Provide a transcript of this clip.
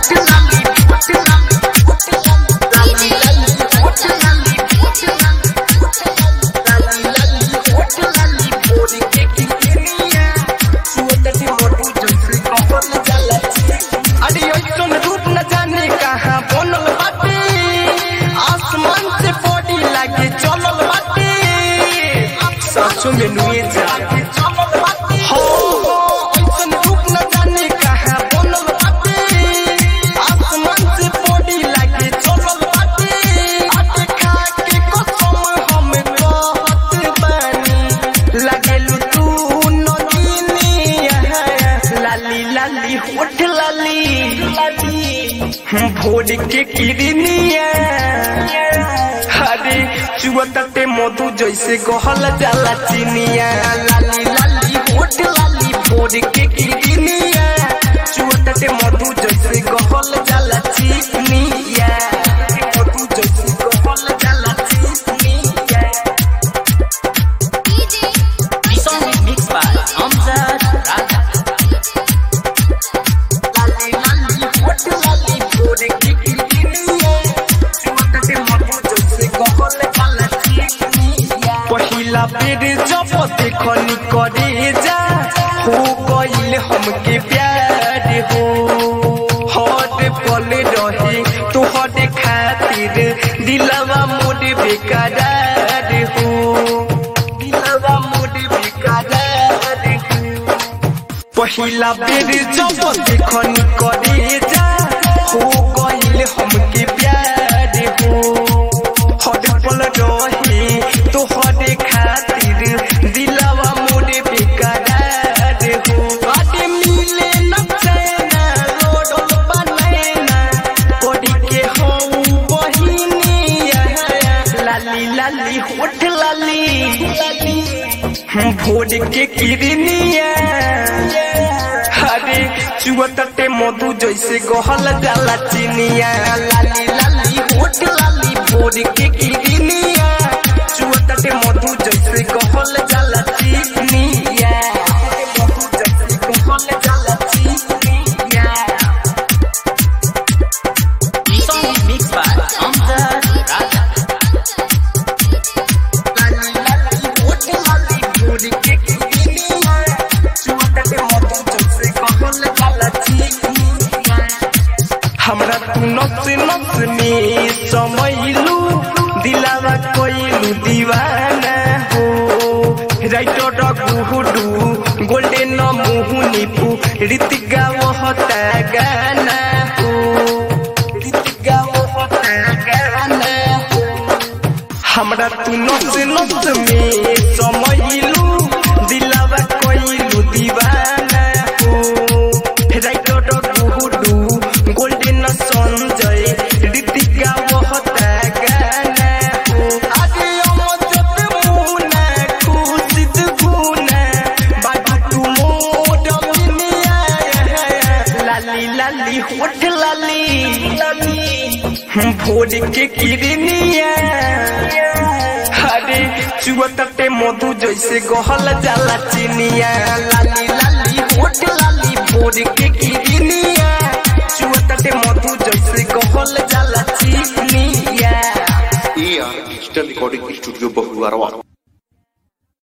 अरे ऐसन रूप न जाने कहाँ बनल बाटे आसमान से बॉडी लागे चलल बाटे सचो में नुए जा हो, हो, ऐसन रूप न जाने कहाँ बनल बाटे आसमान से बॉडी लागे चलल बाटे आटे खा के कसम हम कहत बानी लागेलु तू नगिनिया लाली लाली होठ लाली भोर के किरनिया हरे चुअते मधु जैसे गहल जाला चिनिया लाली लाली होठ लाली भोर के किरनिया चुअते मधु जैसे गहल जाला चिनिया मधु जैसे गहल जाला चिनिया The song is mixed by Amjad Raja. लाली लाली होठ लाली भोर के किरनिया चुअते मधु जैसे गहल जाला चिनिया पहिला बेर जब देखनी करे जा हो गईल हमके प्यार हो हर पल रहे तोहर खातिर दिलवा मोर बेकरार हो दिलवा मोर बेकरार हो पहिला बेर जब देखनी करे जा हो गईल हमके प्यार हो हर पल रहे तोहरे खातिर दिलवा मोरे बेकरार हो अरे मिले न चैना रोडल बनैना पड़ी के हूँ बहिनिया लाली लाली होठ लाली भोर के किरनिया हरे चुअते मधु जैसे गहल जाला चिनिया लाली लाली होठ लाली भोर के किरनिया चुअते मधु जैसे गहल जाला चिनिया मधु जैसे गहल जाला चिनिया The song is mixed by Amjad Raja. लाली लाली होठ लाली भोर के किरनिया चुअते मधु जैसे गहल जाला चिनिया हमरा तू नस नस में समैलू दिलावा कोइलू दीवाना हो राइटर गुहुडू गोल्डन मुहुनीपू ऋतिका वहता गाना हो ऋतिका वहता गाना हो हमरा तू नस नस में समैलू दिलावा कोइलू दीवाना हो राइटर गुहुडू गोल्डन संजय ऋतिका वहता गाना हो आगे अमजद मुना खुशिद गुना बाजू तू मोड मिनिया लाली लाली होठ लाली लाली भोर के किरनिया हरे चुअते मधु जैसे गहल जाला चिनिया लाली लाली होठ लाली भोर के किरनिया चुअते मधु जैसे गहल जाला चिनिया AR Digital Recording Studio Bahuarwa.